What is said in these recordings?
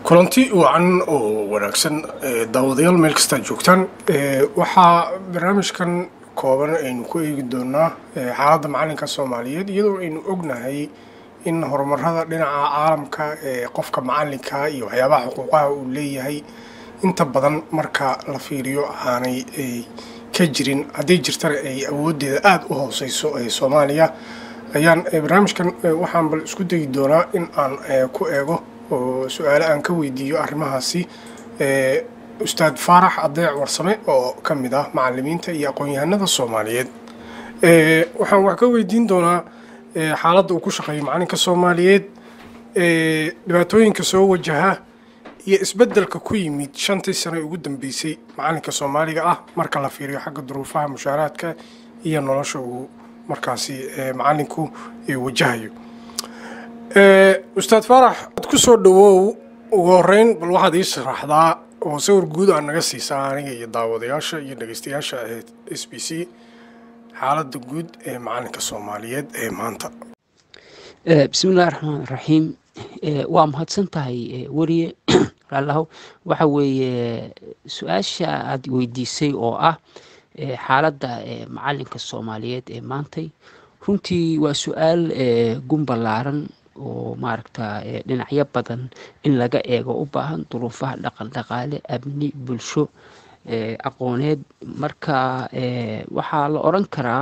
kulanti wacan oo wanaagsan daawadayaal meel kastaa joogtaan waxaa barnaamijkan kooban aynu ku eegi doonaa xaaladda macalinka soomaaliyeed iyadoo aynu ognahay in horumarada dhinaca caalamka ee qofka macalinka iyo waxyaabaha xuquuqaha uu leeyahay inta badan marka la fiiriyo aanay ka jirin hadday jirtana ay awoodeeda aada u hooseyso ee soomaaliya ayaan barnaamijkan waxaan bal isku dayi doonaa in aan ku eego oo su-aale aan ka weydiiyo arrimahaasi ustaad faarax adeec warsame oo ka mid ah macalimiinta iyo aqoon-yahanada soomaaliyeed waxaan wax ka weydiin doonaa xaaladda uu ku shaqeeyo macalinka soomaaliyeed dhibaatooyinka soo wajaha iyo isbeddelka ku yimid shantii sano ugu dambeysay macalinka soomaaliga ah marka la fiiriyo xagga duruufaha mushaaraadka iyo nolosha uu markaasi macalinku wajahayo ustaad faarax ad ku soo dhawow ugu horeyn bal waxaad ii sharaxdaa oo sawir guud aa naga siisaa aniga iyo daawadayaasha iyo dhegeystayaasha ee s b c xaaladda guud ee macalinka soomaaliyeed ee maanta bismillahi raxmaan raxiim waa mahadsan tahay weriye raallahu waxa weeye su-aasha aada weydiisay oo ah xaaladda macalinka soomaaliyeed ee maantay runtii waa su-aal gun ballaaran oo maaragta dhinacyo badan in laga eego u baahan duruufaha dhaqan dhaqaale amni bulsho aqooneed marka waxaa la odran karaa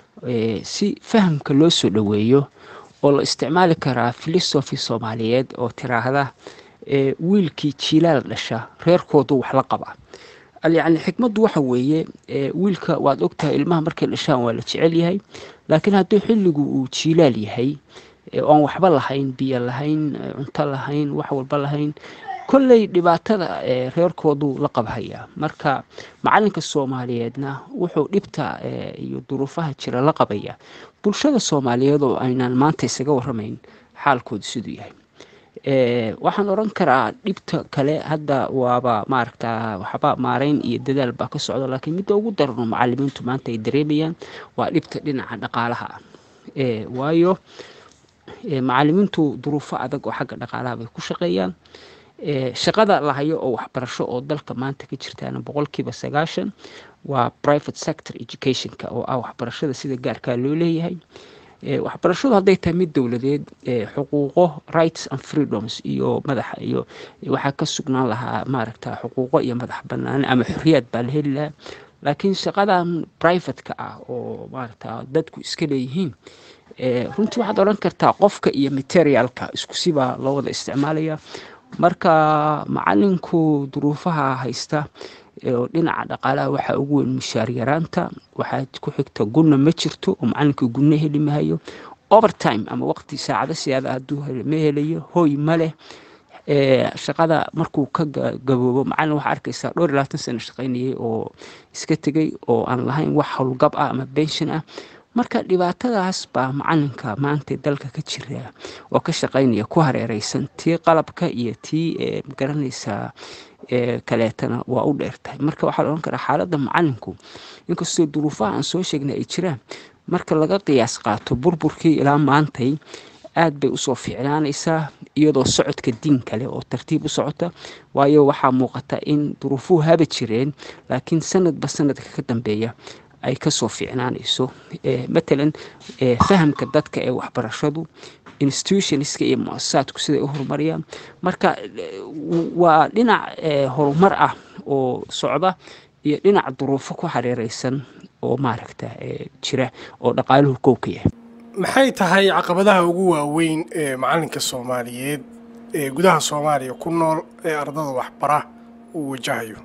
si fahamka loo soo dhoweeyo oo la isticmaali karaa filosofi soomaaliyeed oo tiraahda wiilkii jiilaal dhasha reerkoodu wax la qaba yacni xikmaddu waxa weeye wiilka waad ogtahay ilmaha markay dhashaan waa la jecel yahay laakiin hadduu xilligu uu jiilaal yahay oan waxba lahayn biyo lahayn cunto lahayn wax walba lahayn kolley dhibaatada reerkoodu la qabhayaa marka macalinka soomaaliyeedna wuxuu dhibta iyo duruufaha jira la qabaya bulshada soomaaliyeed oo aynaan maanta isaga waramayn xaalkoodu siduu yahay waxaan oran karaa dhibta kale hadda waaba maaragta waxba maareyn iyo dadaal baa ka socda laakiin midda ugu darano macalimiintu maanta ay dareemayaan waa dhibta dhinaca dhaqaalaha ah waayo macalimiintu duruufo adag oo xagga dhaqaalaha bay ku shaqeeyaan shaqada lahayo oo waxbarasho oo dalka maanta ka jirtaana boqolkiiba sagaashan waa private sector educationka oo ah waxbarashada sida gaarkaa loo leeyahay waxbarashadu hadday tahay mid dowladeed xuquuqo rights and freedoms iyo madaxa iyo waxaa ka sugnaan lahaa maaragta xuquuqo iyo madax banaani ama xorriyaad baa la heli lahaa laakiin shaqadan privateka ah oo maaragta dadku iska leeyihiin runtii waxaad odhan kartaa qofka iyo materialka isku sibaa loo wada isticmaalaya marka macalinku duruufaha haysta oo dhinaca dhaqaalaha waxaa ugu weyn mushaar yaraanta waxaa ku xigta gunna ma jirto oo macalinkii gunno heli mahayo overtime ama waqti saacado siyaada hadduu ma helayo hoy ma leh shaqada markuu ka gaboobo macalin waxaa arkaysaa dhowr iyo labaatan sano shaqaynayay oo iska tegay oo aan lahayn wax howlgab ah ama bension ah marka dhibaatadaas baa macalinka maanta dalka ka jira oo ka shaqaynaya ku hareereysan tii qalabka iyo tii magaranaysaa kaleetana waa u dheertahay marka waxaa la odhan karaa xaaladda macalinku inkastoo duruufaha aan soo sheegnay ay jiraan marka laga qiyaas qaato burburkii ilaa maantay aad bay usoo fiicnaanaysaa iyadoo socodka diin kale oo tartiib u socota waayo waxaa muuqata in duruufuhu haba jireen laakiin sanadba sanadka ka dambeeya ay kasoo fiicnaanayso matalan fahamka dadka ee waxbarashadu institutionska iyo mu-asasaadku siday u horumariyaan marka waa dhinac horumar ah oo socda iyo dhinac duruufo ku hareereysan oo maaragta jira oo dhaqaaluhu kow ka yahay maxay tahay caqabadaha ugu waaweyn ee macalinka soomaaliyeed ee gudaha soomaaliya ku nool ee ardada waxbara uu wajahayo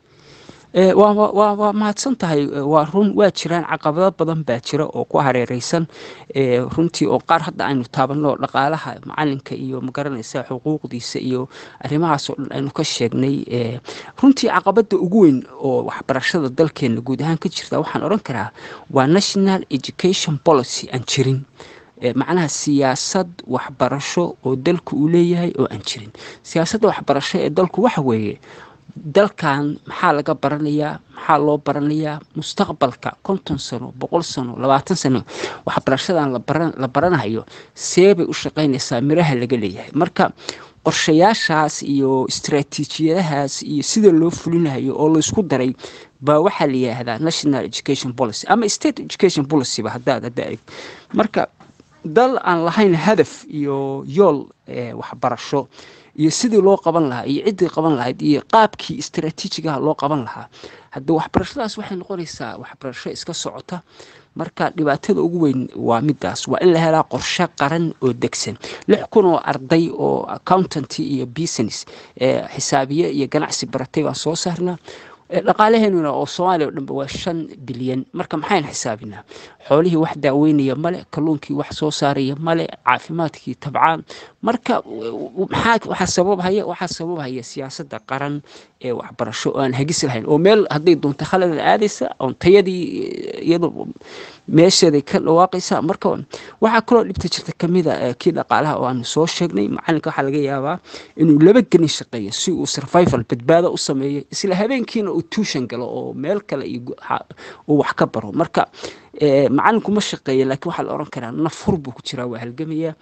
waa mahadsan tahay waa run waa jiraan caqabado badan baa jira oo ku hareereysan runtii oo qaar hadda aynu taabanno dhaqaalaha macalinka iyo magaranaysa xuquuqdiisa iyo arrimahaasoo dhan aynu ka sheegnay runtii caqabada ugu weyn oo waxbarashada dalkeena guud ahaan ka jirta waxaan odhan karaa waa national education policy aan jirin macnaha siyaasad waxbarasho oo dalku uu leeyahay oo aan jirin siyaasadda waxbarasho ee dalku waxa weeye dalkan maxaa laga baranayaa maxaa loo baranayaa mustaqbalka konton sano boqol sano labaatan sano waxbarashadan la baranayo seebay u shaqaynaysaa miraha laga leeyahay marka qorshayaashaas iyo istaraatiijiyadahaas iyo sida loo fulinayo oo laysku daray baa waxaa la yidhaahdaa national education policy ama state education policyba haddaad hadda eg marka dal aan lahayn hadaf iyo yool waxbarasho iyo sidii loo qaban lahaa iyo ciddii qaban lahayd iyo qaabkii istaraatiijigaha loo qaban lahaa hadda waxbarashadaas waxay noqonaysaa waxbarasho iska socota marka dhibaatada ugu weyn waa midaas waa in la helaa qorshe qaran oo degsan lix kun oo arday oo accountanty iyo business xisaabiye iyo ganacsi baratay baan soo saarnaa dhaqaalaheenuna oo soomaaliya o dhanba waa shan bilyan marka maxayn xisaabinaa xoolihii wax daaweynaya male kalluunkii wax soo saaraya male caafimaadkii tabcaan marka maxaa waxaa sababhaya waxaa sababhaya siyaasadda qaran ee waxbarasho oo aan hagis lahayn oo meel hadday doonto khalada aadaysa oon tayadii iyado meesheeday ka dhawaaqaysa marka waxaa kaloo dhibta jirta kamida kii dhaqaalaha oo aanu soo sheegnay macalinka waxaa laga yaabaa inuu laba gelin shaqeeyo si uu survival badbaado u sameeyo isla habeenkiina uu tuushan galo oo meel kale uu wax ka baro marka macalinku ma shaqeeya laakiin waxaa la oran karaa nafhur buu ku jiraa waa halgamaya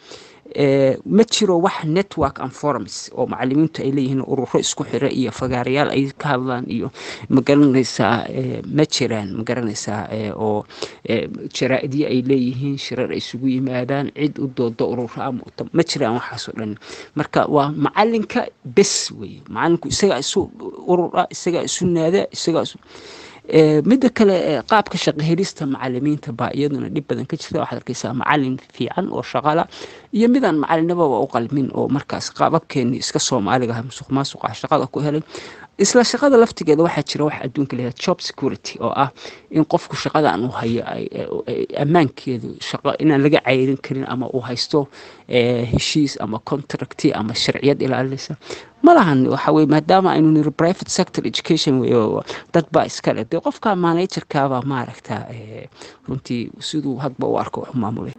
ma jiro wax network and forums oo macalimiintu ay leeyihiin ururo isku xira iyo fagaarayaal ay ka hadlaan iyo magaranaysaa ma jiraan magaranaysaa oo jaraa-idyo ay leeyihiin shirar ay isugu yimaadaan cid u dooda ururo ama ma jiraan waxaasoo dhan marka waa macalinka bes weye macalinku isagaa isu urura isagaa isu naada isagaa isu midda kale qaabka shaqo helista macalimiinta baa iyaduna dhib badan ka jirta waxaad arkaysaa macalin fiican oo shaqala iyo midaan macalinababa u qalmin oo markaas qaababkeeni iska soomaaliga musuq maasuqa shaqada ku helay isla shaqada laftigeeda waxaa jira wax adduunka leeyahay job security oo ah in qofku shaqadan uu hayo ammaankeedu shaqo inaan laga cayrin karin ama uu haysto heshiis ama contracti ama sharciyad ilaalinaysa ma lahan waxa weye maadaama aynu niri private sector education wey dad baa iskale dee qofka managerkaabaa maaragta runtii siduu hadba u arko wax maamulay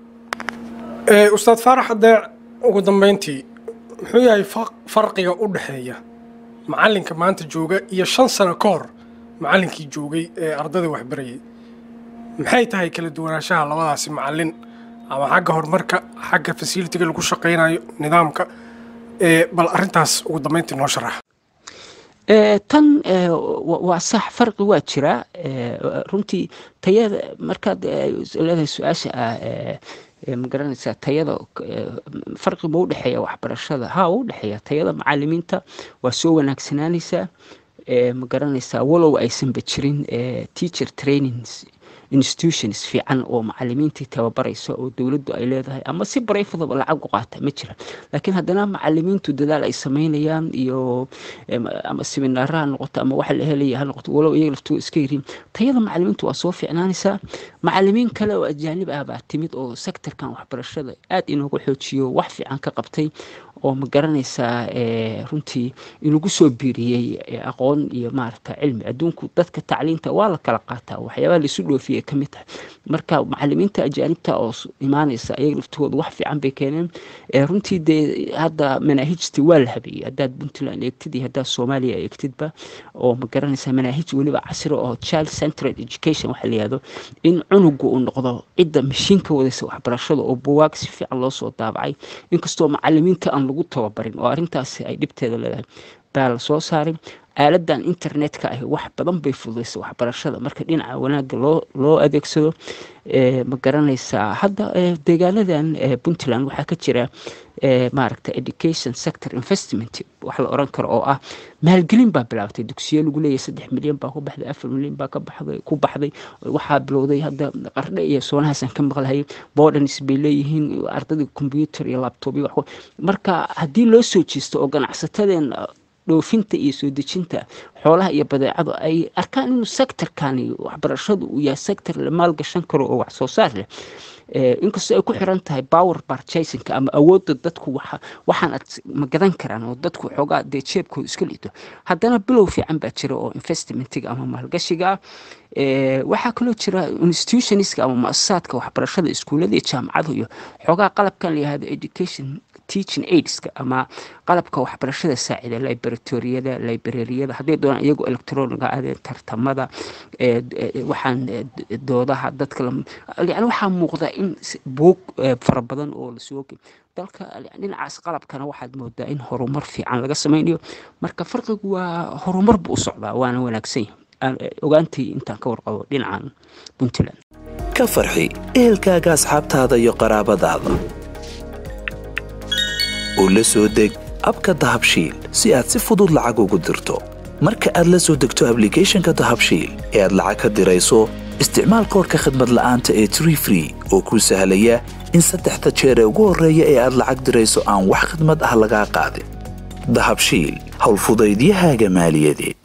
ustaad faarax haddee ugu dambeyntii muxuu yahay farqiga u dhexeeya macalinka maanta jooga iyo shan sano ka hor macalinkii joogay ee ardada waxbarayay maxay tahay kala duwanaanshaha labadaasi macalin ama xagga horumarka xagga fasilitiga lagu shaqaynayo nidaamka bal arintaas ugu dambeyntii noo sharax tan waa sax farqi waa jiraa runtii tayada markaad leedahay su-aasha ah ma garanaysaa tayada farqi ma u dhexeeya waxbarashada ha u dhexeeya tayada macalimiinta waa soo wanaagsanaanaysaa ma garanaysaa walow aysanba jirin teacher trainings institutions fiican oo macalimiintii tababaraysa oo dowladdu ay leedahay ama si barayfadaba lacag u qaata ma jiraan laakiin haddana macalimiintu dadaal ay samaynayaan iyo ama seminaara ha noqoto ama waxa la helaya ha noqoto walow iyaga laftoo iska yihiin tayada macalimiintu waa soo fiicnaanaysaa macalimiin kale oo ajaanib ah baa timid oo sektorkan waxbarashada aad inooga xoojiyo wax fiican ka qabtay oo ma garanaysaa runtii inagu soo biiriyey aqoon iyo maaragta cilmi adduunku dadka tacliinta waa la kala qaataa waxyaabaha laisu dhoofiyay ka mid tahay marka macalimiinta ajaanibta oo imaanaysa ayaga laftooda wax fiican bay keeneen runtii dee hadda manaahijtii waa la habeeyey haddaad puntland eegtid iyo haddaad soomaaliya eegtidba oo ma garanaysaa manaahij weliba casri oo child centered education waxa la yihahdo in cunugu uu noqdo cidda mashiinka wadaysa waxbarashada oo buwaag si fiican loo soo daabacay inkastoo macalimiinta aan lagu tababarin oo arrintaasi ay dhibteeda leedahay baa la soo saaray aaladan internetka ahi wax badan bay fududaysa waxbarashada marka dhinaca wanaagga loo loo adeegsado ma garanaysaa hadda deegaanadan puntland waxaa ka jira maaragta education sector investment wax la oran karo oo ah maalgelin baa bilaabatay dugsiyo lagu leeyahay saddex milyan baa ku baxday afar milyan baa ka baxday ku baxday waxaa bilowday hadda qardhe iyo soonahaasaan ka maqlahayay bordens bay leeyihiin ardadii computer iyo laptop iyo wax marka haddii loo soo jeesto oo ganacsatadeen dhoofinta iyo soo dejinta xoolaha iyo badeecadu ay arkaan inuu sectorkani waxbarashadu uu yahay sector la maalgashan karo oo wax soo saar leh inkastoo ay ku xiran tahay power purchasingka ama awoodda dadku waxaan ad ma gadan karaan oo dadku xoogaa dee jeebkooda iska liito haddana bilow fiican baa jira oo investmentiga ama maalgashiga waxaa kaloo jira institutionska ama mu-asasaadka waxbarashada iskuullada iyo jaamacadu iyo xoogaa qalabkan la yihahdo education teaching aidska ama qalabka waxbarashada saacida liberatoriyada librariyada hadday doonaan iyagoo electroniga adee tartamada waxaan doodaha dadka yani waxaa muuqda in buug fara badan oo lasoo dalka dhinacaas qalabkana waxaad moodaa in horumar fiican laga samaynayo marka farqigu waa horumar buu u socdaa waana wanaagsan yahay ogaantii intaan ka warqabo dhinacan puntland ka farxi ehelkaaga asxaabtaada iyo qaraabadaada oo la soo deg abka dahabshiil si aad si fudud lacag ugu dirto marka aad la soo degto ablicathonka dahabshiil ee aad lacag ka dirayso isticmaal koorka khadmad la'aanta ee tree free oo kuu sahlaya in saddexda jeer ee ugu horreeya ee aad lacag dirayso aan wax khidmad ah lagaa qaadin dahabshiil howlfudaydiyahaaga maaliyadeed